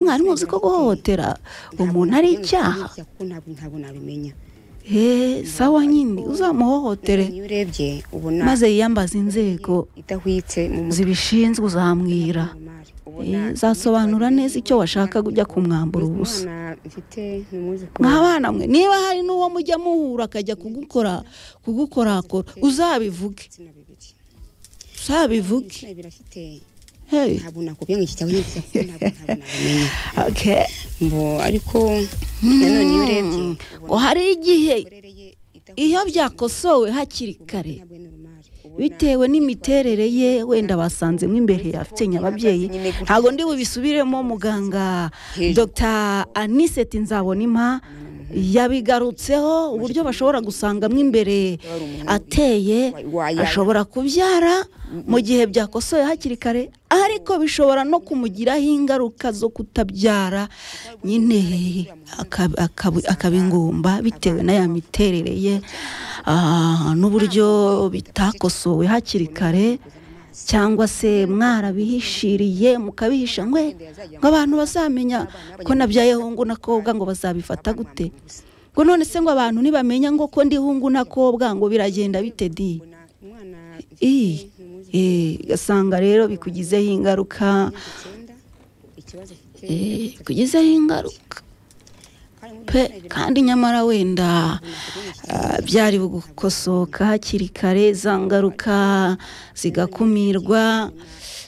mwari muzi ko guhohotera umuntu ari icyaha kuko ntabwo ntabwo nabimenya hehe sawa nyine uzamuhohotere iyo urebye ubona maze yiyambaze inzego idahwitse mu mutwe zibishinzwe uzamwira umumari Eh, zasobanura neza icyo washaka ujya kumwambura ubusa mfite ni umwuzukuru mwa bana mwe niba hari n'uwo mujya muhura akajya kugukora kugukorakora uzabivuge ibitsina bibiri uzabivuge ibitsina bibiri afite hey ntabwo nakubwiye ngo iki cyaba nyine kuko ntabwo ntabwo nabimenya okay ngo ariko nanone iyo urebye ngo hari igihe imikorere ye idahwitse iyo byakosowe hakiri kare ntabwo ari normal ubona bitewe n'imiterere ye wenda basanzemo imbere afite ababyeyi ntabwo ndi bubisubiremo muganga dr aniseti nzabonima yabigarutseho uburyo bashobora gusangamo imbere ateye ashobora kubyara mu gihe byakosoye hakiri kare ariko bishobora no kumugiraho ingaruka zo kutabyara nyine akab- akab- akaba ingumba bitewe na ya miterere ye ah, n'uburyo bitakosowe hakiri kare cyangwa se mwarabihishiriye mukabihisha ngwe ngo abantu bazamenya ko nabyayeho ngo nakobwa ngo bazabifata gute ngo none se ngo abantu ntibamenya ngo ko ndihungu nakobwa ngo biragenda bite di ubona umwana iyi ni umwuzukuru eh, ugasanga rero bikugizeho ingaruka icyenda ikibazo afite eh, bikugizeho ingaruka kandi muri pe ibitsina bibiri kandi nyamara wenda ah, byari gukosoka hakiri kare za ngaruka zigakumirwa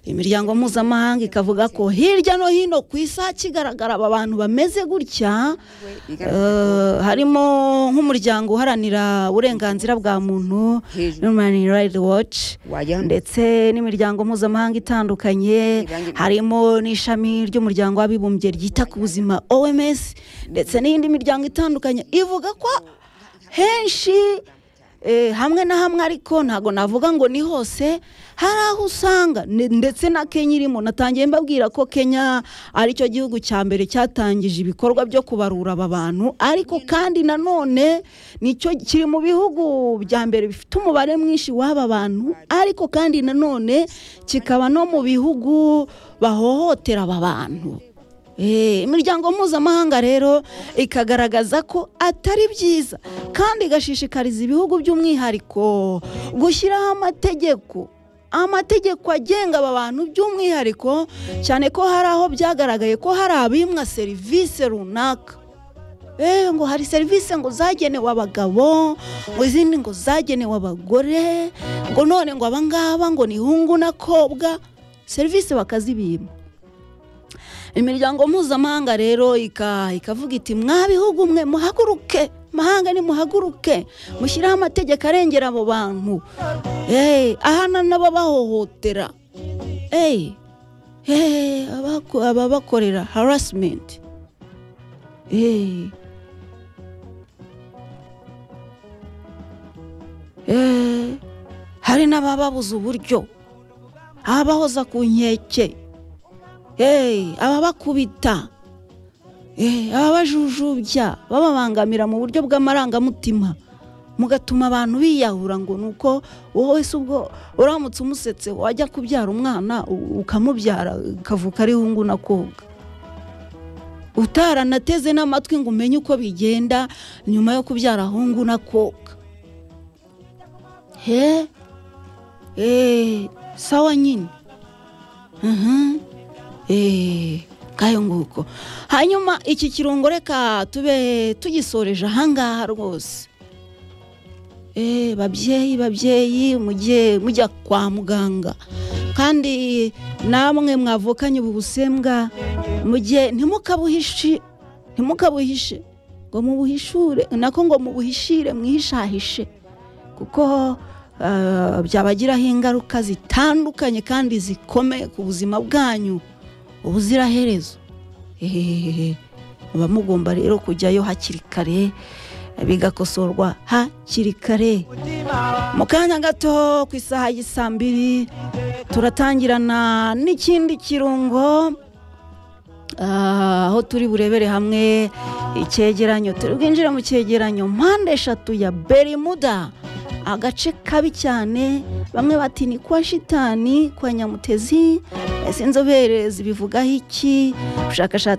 imiryango mpuzamahanga ikavuga ko hirya no hino ku isi hakigaragara aba bantu bameze gutya we bigaragara eh, harimo nk'umuryango uharanira uburenganzira bwa muntu hejuru human rights watch wajya hano ndetse n'imiryango mpuzamahanga itandukanye harimo n'ishami ry'umuryango w'abibumbye ryita ku buzima oms ndetse n'indi miryango itandukanye ivuga ko henshi eh, hamwe na hamwe ariko ntabwo navuga ngo ni hose hari aho usanga ne- ndetse na kenya irimo natangiye mbabwira ko kenya aricyo gihugu cya mbere cyatangije ibikorwa byo kubarura aba bantu ariko kandi nanone nicyo kiri mu bihugu bya mbere bifite umubare mwinshi w'aba bantu ariko kandi nanone kikaba no mu bihugu bahohotera aba bantu Eh, imiryango mpuzamahanga rero ikagaragaza ko atari byiza kandi igashishikariza ibihugu by'umwihariko gushyiraho amategeko amategeko agenga aba bantu by'umwihariko cyane ko hari aho byagaragaye ko hari abimwa serivisi runaka Eh, ngo hari serivisi ngo zagenewe abagabo ngo izindi ngo zagenewe abagore ngo none ngo abangaba ngo nihungu nakobwa serivisi bakazibima imiryango mpuzamahanga rero ika- ikavuga iti mwa bihugu mwe muhaguruke mahanga ni muhaguruke mushyiraho amategeko arengera abo bantu Eh, ahana n'ababahohotera Eh, eh, abako- ababakorera harasimenti Eh. Eh, hari n'abababuza uburyo abahoza ku nkeke Hey, ababakubita Hey, ababajujubya bababangamira mu buryo bw'amarangamutima mugatuma abantu biyahura ngo ni uko wowe se ubwo uramutse umusetse wajya kubyara umwana u- ukamubyara ukavuka ari hungu na koga utaranateze n'amatwi ngo umenye uko bigenda nyuma yo kubyara hungu na koga he Eh, sawa nyine Mhm. Eh, ngayo nguko hanyuma iki kirungo reka tube tugisoreje ahangaha rwose Eh, babyeyi babyeyi mujye mujya kwa muganga kandi namwe mwavukanye ubu busembwa mujye ntimukabuhishe ntimukabuhishe ngo mubuhishure nako ngo mubuhishire mwihishahishe kuko eh, byabagiraho ingaruka zitandukanye kandi zikomeye ku buzima bwanyu ubuziraherezo Ehehehe. muba mugomba rero kujyayo hakiri kare bigakosorwa hakiri kare mu kanya gato ku isaha y'isaa mbiri turatangirana n'ikindi kirungo Ah, aho turi burebere hamwe icyegeranyo turi bwinjire mu cyegeranyo mpande eshatu ya berimuda agace kabi cyane bamwe bati ni kwa shitani kwa nyamutezi ese inzobere zibivugaho iki ubushakashatsi